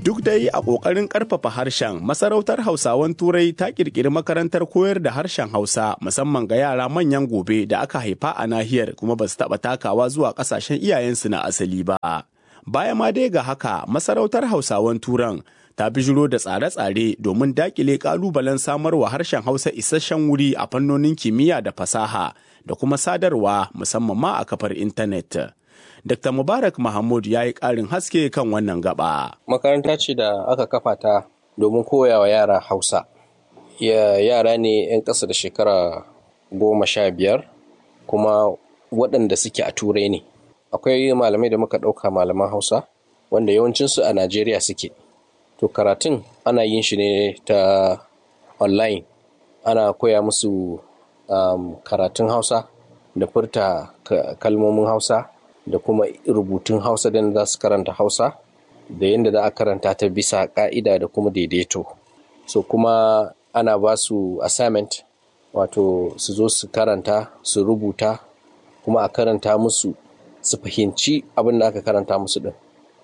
Duk dai a ƙoƙarin ƙarfafa harshen, masarautar Hausawan Turai ta ƙirƙiri makarantar koyar da harshen Hausa musamman ga yara manyan gobe da aka haifa a nahiyar kuma ba su taɓa takawa zuwa ƙasashen iyayensu na asali ba. Baya ma dai ga haka, masarautar Hausawan Turan ta bijiro da tsare-tsare domin daƙile ƙalubalen samarwa harshen Hausa isasshen wuri a fannonin kimiyya da fasaha da kuma sadarwa musamman ma a kafar intanet. Dr. Mubarak Mahmud ya yi ƙarin haske kan wannan gaba. Makaranta ce da aka kafa ta domin koyawa yara Hausa. Ya, yara ne 'yan ƙasa da shekara goma sha biyar kuma waɗanda suke a turai ne. Akwai malamai da muka ɗauka malaman Hausa wanda yawancinsu a Najeriya suke. To karatun ana yin shi ne ta online. Ana koya musu um, karatun Hausa da furta kalmomin Hausa. da kuma rubutun hausa da za su karanta hausa da yadda za a karanta ta bisa ka'ida da kuma daidaito so kuma ana ba su assignment wato su zo su karanta su rubuta kuma a karanta musu su fahimci abin da aka karanta musu din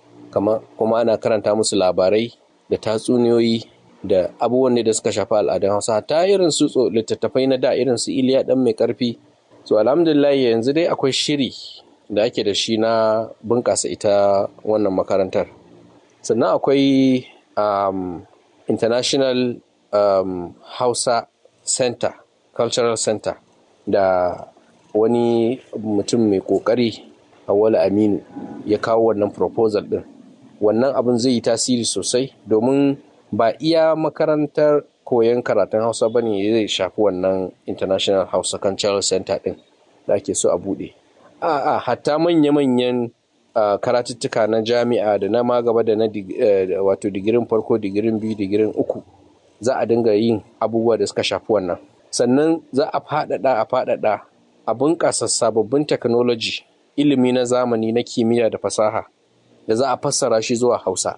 kuma ana karanta musu labarai da tatsuniyoyi da abubuwan da suka shafi al'adun hausa ta irin su littattafai na da irin su iliya dan mai karfi so alhamdulillah yanzu dai akwai shiri da ake da shi na bunƙasa ita wannan makarantar sannan akwai um, international um, hausa center cultural center da wani mutum mai ƙoƙari awala aminu ya kawo wannan proposal ɗin wannan abin zai yi tasiri sosai domin ba iya makarantar koyon karatun hausa ba ne zai shafi wannan international hausa cultural center ɗin da ake so a buɗe a'a hatta manya-manyan uh, karatuttuka na jami'a da na ma gaba da na uh, wato digirin farko digirin biyu digirin uku za a dinga yin abubuwa da suka shafi wannan sannan za a faɗaɗa a faɗaɗa a bunƙasa sababbin technology ilimi na zamani na kimiyya da fasaha da za a fassara shi zuwa hausa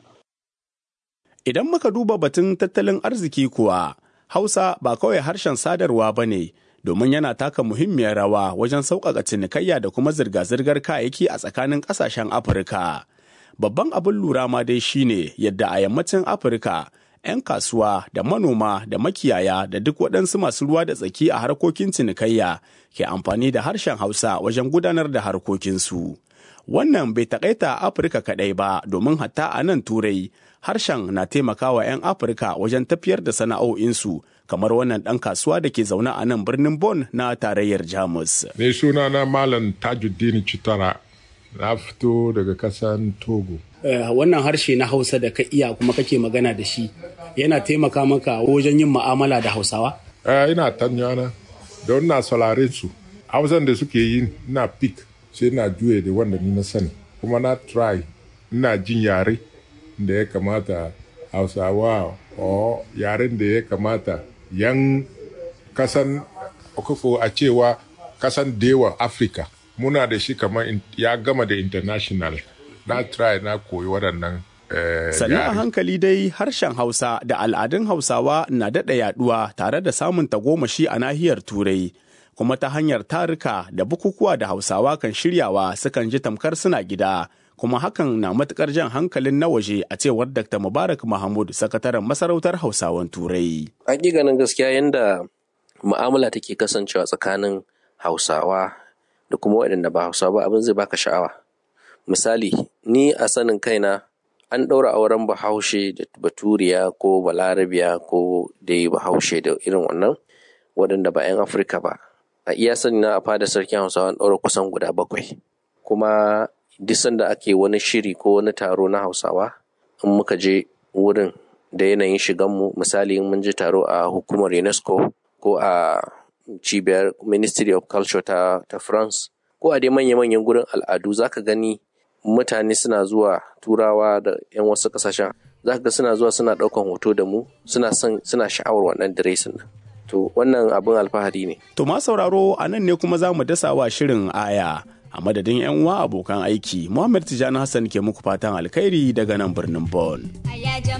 idan muka duba batun tattalin arziki kuwa hausa ba kawai harshen sadarwa ba ne domin yana taka muhimmiyar rawa wajen sauƙaƙa cinikayya da kuma zirga-zirgar kayayyaki a tsakanin ƙasashen Afirka. Babban abin lura ma dai shine yadda a yammacin Afirka 'yan kasuwa da manoma da makiyaya da duk waɗansu masu ruwa da tsaki a harkokin cinikayya ke amfani da harshen Hausa wajen gudanar da harkokinsu. Wannan bai taƙaita Afirka kaɗai ba domin hatta a nan Turai harshen na taimakawa 'yan Afirka wajen tafiyar da sana'o'insu kamar wannan ɗan kasuwa da ke zaune a nan birnin Bon na tarayyar Jamus. Mai suna na Malam Tajuddin Chitara na fito daga kasan Togo. Uh, wannan harshe na Hausa da ka iya kuma kake magana da shi yana taimaka maka wajen yin ma'amala da Hausawa? Uh, ina tanyana don na saurare su. Hausan da suke yi na pik sai na juye da wanda ni na sani. Kuma na try ina jin yare da ya kamata Hausawa o yaren da ya kamata yan kasan okofo a cewa kasan dewa afirka muna da shi kamar ya gama da international na try na koyi waɗannan sannan a hankali dai harshen hausa da al'adun hausawa na daɗa yaɗuwa tare da samun tagomashi a nahiyar turai kuma ta hanyar tarika da bukukuwa da hausawa kan shiryawa sukan ji tamkar suna gida kuma hakan na matukar jan hankalin na waje a cewar Dr. Mubarak Mahmud, sakataren masarautar Hausawan Turai. Hakikanin gaskiya yadda mu'amala take kasancewa tsakanin Hausawa da kuma waɗanda ba Hausawa ba abin zai baka sha'awa. Misali, ni a sanin kaina an ɗaura auren bahaushe da baturiya ko balarabiya ko dai bahaushe da irin wannan waɗanda ba 'yan Afirka ba. A iya sani na a fada sarkin Hausawa an ɗaura kusan guda bakwai. Kuma duk sanda ake wani shiri ko wani taro na hausawa in muka je wurin da yanayin shiganmu misali in mun je taro a hukumar unesco ko a cibiyar ministry of culture ta, ta france ko a dai manya-manyan gurin al'adu zaka gani mutane suna zuwa turawa da 'yan wasu kasashen zaka ga suna zuwa suna ɗaukan hoto da mu suna son suna sha'awar wannan diresin nan to wannan abin alfahari ne to ma sauraro a nan ne kuma za mu dasa wa shirin aya a madadin 'yan uwa abokan aiki Muhammad Tijjani Hassan ke muku fatan alkhairi daga nan birnin Bon.